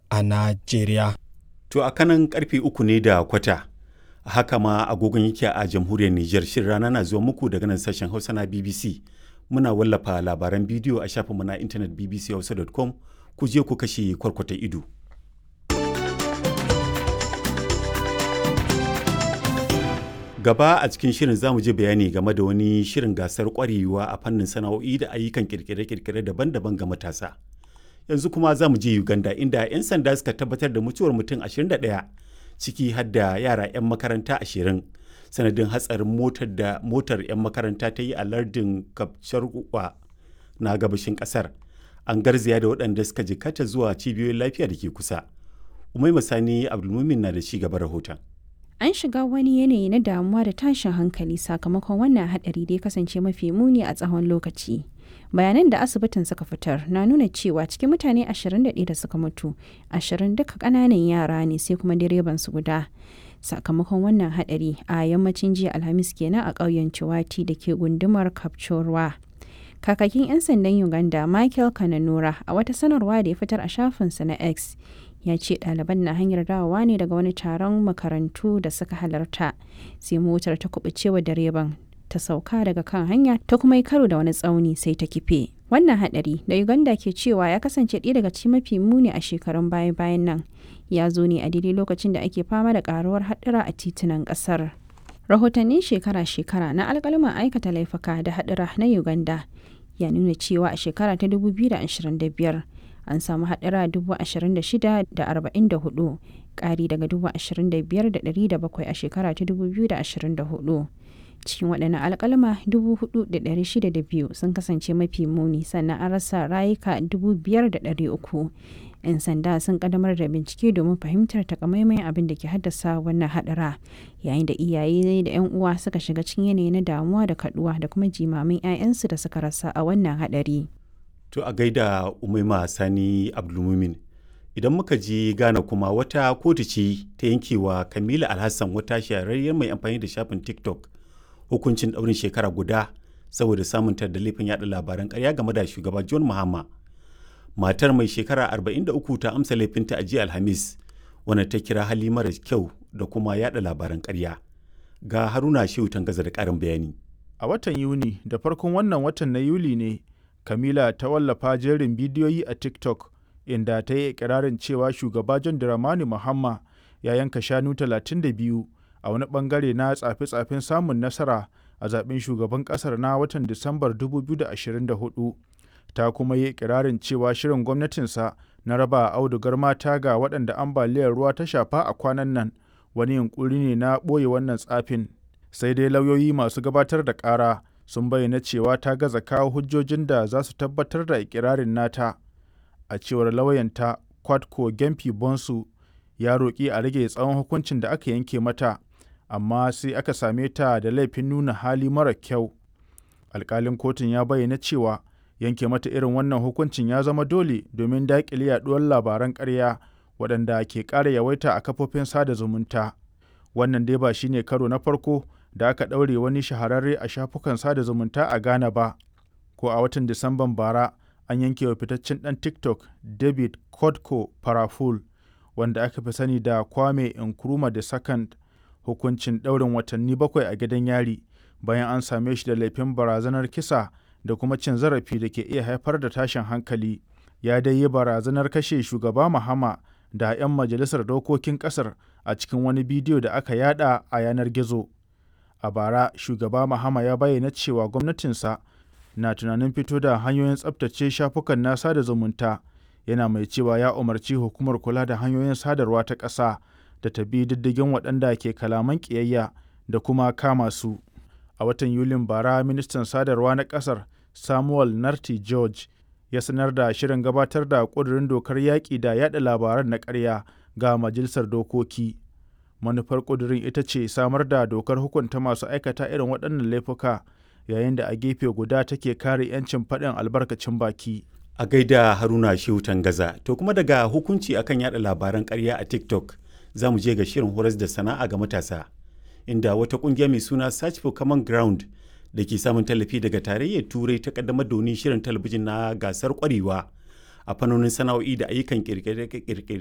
a Najeriya. To a kanan karfe uku ne da kwata. Haka ma agogon yake a jamhuriyar Nijar shirin rana na zuwa muku daga nan sashen Hausa na BBC. Muna wallafa labaran bidiyo a shafinmu na intanet bbchausa.com ku je ku kashe kwarkwata ido. Gaba a cikin shirin za mu je bayani game da wani shirin gasar kwarewa a fannin sana'o'i da ayyukan kirkire-kirkire daban-daban ga matasa. Yanzu kuma za mu je Uganda inda 'yan sanda suka tabbatar da mutuwar mutum 21 ciki har da yara 'yan makaranta 20 sanadin hatsarin motar da motar 'yan makaranta ta yi a lardin Kapcharwa na gabashin kasar. An garzaya da waɗanda suka jikata zuwa cibiyoyin lafiya da ke kusa. Umai Masani Abdulmumin na da ci gaba rahoton. An shiga wani yanayi na damuwa da tashin hankali sakamakon wannan hadari da ya kasance mafi muni a tsawon lokaci. Bayanan da asibitin suka fitar na nuna cewa cikin mutane 21 da suka mutu, 20 duka ƙananan yara ne sai kuma direban su guda. Sakamakon wannan hadari a yammacin jiya Alhamis kenan a ƙauyen Ciwati da ke gundumar Kapchorwa. Kakakin 'yan sandan Uganda Michael Kananura a wata sanarwa da ya fitar a shafinsa na X ya ce ɗaliban na hanyar dawowa ne daga wani taron makarantu da suka halarta sai motar ta kubucewa direban ta sauka daga kan hanya ta kuma yi karo da wani tsauni sai ta kife wannan hadari da uganda ke cewa ya kasance ɗaya daga cikin mafi muni a shekarun baya bayan nan ya zo ne a daidai lokacin da ake fama da karuwar haɗura a titunan ƙasar rahotannin shekara-shekara na alƙaluman aikata laifuka da haɗura na uganda ya nuna cewa a shekara ta 2025 an samu haɗura 26,044 ƙari daga 25,700 a shekara ta 2024 cikin waɗannan alƙalma 4,602 sun kasance mafi muni sannan an rasa rayuka 5,300 'yan sanda sun ƙaddamar da bincike domin fahimtar takamaiman abin da ke haddasa wannan haɗura yayin da iyaye da 'yan uwa suka shiga cikin yanayi na damuwa da kaduwa da kuma jimamin 'ya'yansu da suka rasa a wannan haɗari. To a gaida Umaima Sani Abdulmumin. Idan muka je Ghana kuma wata kotu ce ta yankewa Kamila Alhassan wata shahararriyar mai amfani da shafin TikTok hukuncin ɗaurin shekara guda saboda samunta da laifin yada labaran ƙarya game da shugaba John Mahama. Matar mai shekara 43 ta amsa laifinta a jiya Alhamis wanda ta kira hali mara kyau da kuma yada labaran ƙarya. Ga Haruna Shehu Tangaza da ƙarin bayani. A watan Yuni da farkon wannan watan na Yuli ne Kamila ta wallafa jerin bidiyoyi a TikTok inda ta yi ikirarin cewa shugaba John Dramani Mahama ya yanka shanu 32 a wani bangare na tsafe-tsafen samun nasara a zaben shugaban kasar na watan Disambar 2024. Ta kuma yi ikirarin cewa shirin gwamnatinsa na raba audugar mata ga waɗanda ambaliyar ruwa ta shafa a kwanan nan wani yunkuri ne na ɓoye wannan tsafin. Sai dai lauyoyi masu gabatar da ƙara sun bayyana cewa ta gaza kawo hujjojin da za su tabbatar da ikirarin nata a cewar lauyanta kwadko gempi bonsu ya roƙi a rage tsawon hukuncin da aka yanke mata amma sai aka same ta da laifin nuna hali mara kyau alkalin kotun ya bayyana cewa yanke mata irin wannan hukuncin ya zama dole domin daƙile yaɗuwar labaran ƙarya waɗanda ke ƙara yawaita a kafofin sada zumunta wannan dai ba shine karo na farko da aka ɗaure wani shahararre a shafukan sada zumunta a Ghana ba, ko a watan Disamban bara an yanke wa fitaccen ɗan TikTok David Kodko Paraful, wanda aka fi sani da Kwame Nkrumah the Second hukuncin ɗaurin watanni bakwai a gidan yari bayan an same shi da laifin barazanar kisa da kuma cin zarafi da ke iya haifar da tashin hankali. Ya dai yi barazanar kashe shugaba Mahama da 'yan majalisar dokokin ƙasar a cikin wani bidiyo da aka yada a yanar gizo. a bara shugaba mahama ya bayyana cewa gwamnatinsa na tunanin fito da hanyoyin tsabtace shafukan na sada zumunta yana mai cewa ya umarci hukumar kula da hanyoyin sadarwa ta ƙasa da ta bi diddigin waɗanda ke kalaman ƙiyayya da kuma kama su a watan yulin bara ministan sadarwa na ƙasar samuel narti george ya sanar da shirin gabatar da ƙudurin dokar yaƙi da yaɗa labaran na ƙarya ga majalisar dokoki manufar ƙudurin ita ce samar da dokar hukunta masu aikata irin waɗannan laifuka yayin da a gefe guda take kare 'yancin faɗin albarkacin baki. A gaida Haruna Shehu Tangaza, to kuma daga hukunci akan yada labaran ƙarya a TikTok za mu je ga shirin horas da sana'a ga matasa, inda wata ƙungiya mai suna Search for Common Ground da ke samun tallafi daga tarayyar Turai ta kaddamar da wani shirin talabijin na gasar ƙwarewa a fannonin sana'o'i da ayyukan ƙirƙire